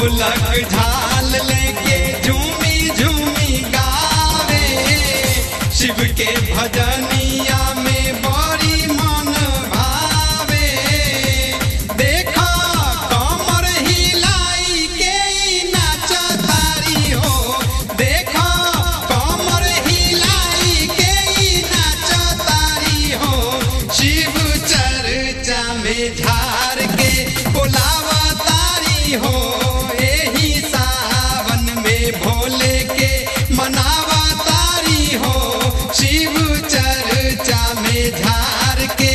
ढोलक झाल लेके झूमी झूमी गावे शिव के भजनिया में बड़ी मन भावे देखा कमर हिलाई के ई नाचतारी हो देखा कमर हिलाई के ई नाचतारी हो शिव चर्चा में झार के बोलावा तारी हो एही सावन में भोले के मनावा तारी हो शिव चर्चा में झार के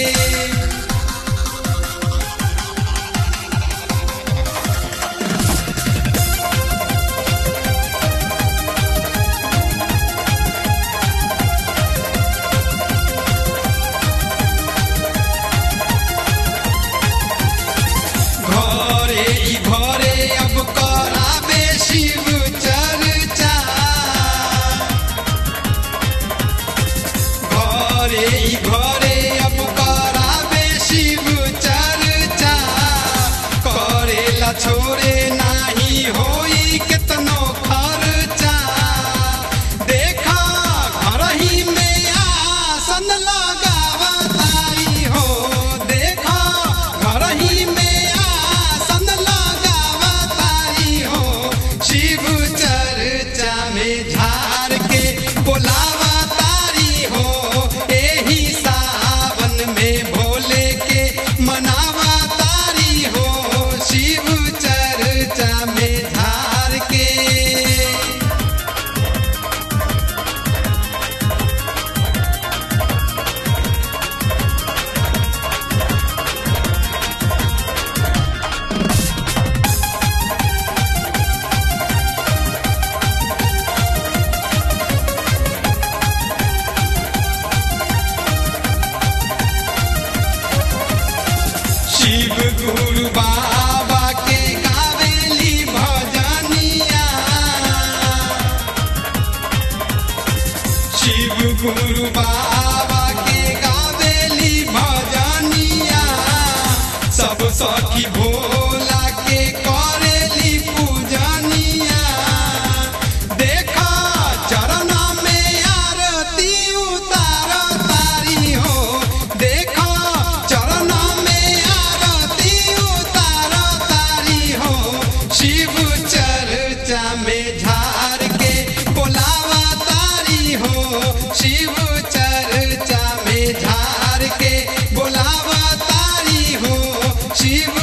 घरे ई घरे अब कराबे शिव चर्चा घरे ई घरे अब कराबे शिव चर्चा करेला छोरे नाही होई केतनो खर्चा देखा घर ही में आसन लगावतारी हो देखा घर ही में आसन लगावतारी हो शिव चर्चा में झार के बोलावा तारी हो एही सावन में भोले के मनावा तारी हो शिव चर्चा में झार के शिव गुरु बाबा के गावेली भजनिया शिव गुरु बाबा के गावेली भजनिया सब सखी भोला के करेली पूजनिया देखा चरण में आरती उतार तारी हो देखा चरण में आरती उतार तारी हो शिव चर्चा में झार के बोलावा तारी हो शिव चर्चा में झार के बोलावा तारी हो शिव